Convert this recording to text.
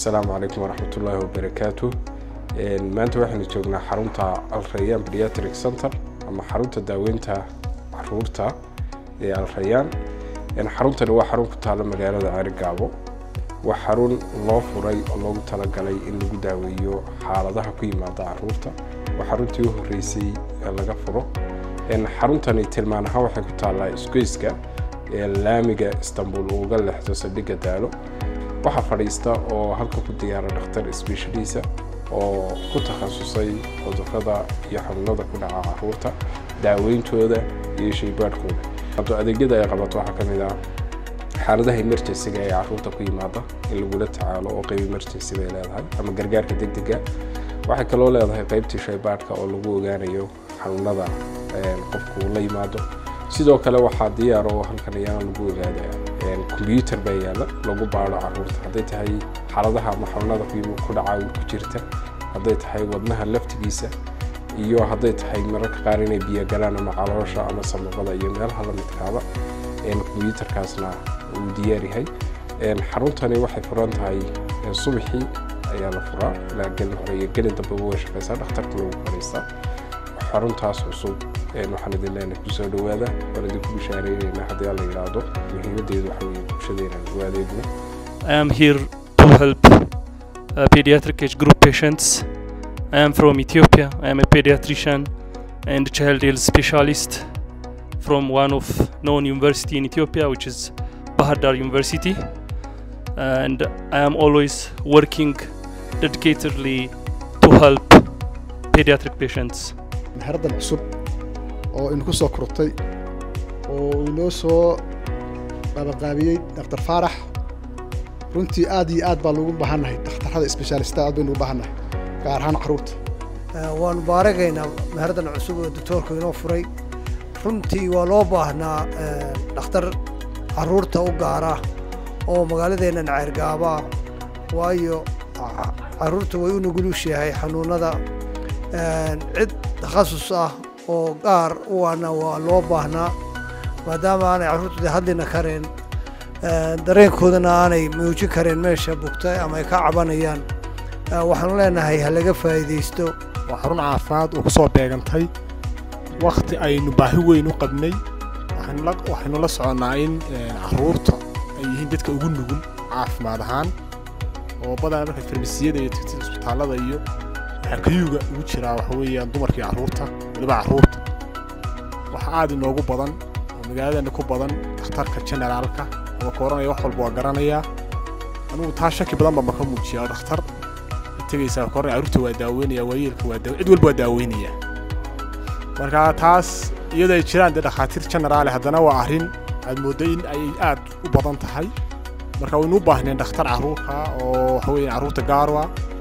assalaamu calaykum waraxmat ullaahi wabarakaatu maanta waxaynu joognaa xarunta alrayaan pediatric center ama xarunta daaweynta caruurta ee alrayaan xaruntani waa xarun ku taalla magaalada ceerigaabo waa xarun loo furay oo loogu talagalay in lagu daaweeyo xaaladaha ku yimaada caruurta waa xaruntii u horreysay ee laga furo xaruntani tilmaan ahaan waxay ku taallaa isgoyska ee laamiga istanbul uu uga leexdo saldhigga daalo waxaa fadhiista oo halka ku diyaara dhakhtar isbiishadiisa oo ku takhasusay cudurrada iyo xanuunada ku dhaca caruurta daaweyntooda iyo shaybaadhkooda adeegyada ay qabato waxaa ka mid ah xaaladaha emergencyga ee caruurta ku yimaada in lagula tacaalo oo qayb emergency bay leedahay ama gargaarka degdega waxay kaloo leedahay qaybtii shaybaadhka oo lagu ogaanayo xanuunada qofku la yimaado sidoo kale waxaa diyaar oo halkan ayaana lagu ogaada combyuter baa yaalla lagu baado caruurta hadday tahay xaaladaha ama xanuunada ku dhaca ku jirta hadday tahay wadnaha laftigiisa iyo hadday tahay mararka qaar inay biyo galaan ama caloosha ama samabada iyo meelaha la midkaaba combyuterkaasna uu diyaar yahay xaruntani waxay furan tahay subaxii ayaa la furaa ilaa gelin hore iyo gelin dambeba way shaqaysaa dhakhtarka lagu fadhiistaa xaruntaas cusub waxaan idin leenahay kusoo dhawaada waan idinku bishaareynayna haddii alla yidhaahdo muhiimadeedu waxa weeye bulshadeena lagu adeegno I am here to help uh, pediatric age group patients. I am from Ethiopia. I am a pediatrician and child health specialist from one of known university in Ethiopia, which is Bahar Dar University. And I am always working dedicatedly to help pediatric patients. xeradan cusub oo inku soo kortay oo inoo soo qabanqaabiyey daktar faarax runtii aad iyo aad baa loogu baahannahay dhakhtarrada isbeshaalista aad baynu ugu baahannahay gaar ahaan carruurta waanu baaragaynaa meheradan cusub oo doctoorku inoo furay runtii waa loo baahnaa dhakhtar carruurta u gaara oo magaaladeennan ceergaabaa waayo carruurta way u nugulushahay xanuunada cid takhasus ah oo gaar u ana waa loo baahnaa maadaama aanay carruurtooda hadlina kareen dareenkoodana aanay muujin kareen meesha bugta ama ay ka cabanayaan waxaanu leenahay ha laga faa'iidaysto waa xarun caafimaad oo ku soo beegantay wakhti aynu baahi weyn u qabnay waxaynu la soconnaa in carruurta ay yihiin dadka ugu nugul caafimaad ahaan oo badanaa marka farmasiyada iyo tigtida isbitaallada iyo xakayuga ugu jiraa waxa weeyaan dumarkii carruurta weliba carruurta waxa aad inoogu badan oo magaaladeenna ku badan dhakhtarka generaalka ama kooranaya wax walba waa garanayaa anugu taa shaki badan baa maka muujiyaa oo dhakhtar tegaysaa kooranaya carruurta waa daaweynaya waayeelka waa daawe cid walba waa daaweynaya marka taas iyadoo ay jiraan dee dhakhaatiir generaale haddana waa arrin aad mooddo in ay aad u badan tahay marka waynu u baahneen dhakhtar carruurka oo waxa weeyaan carruurta gaarwa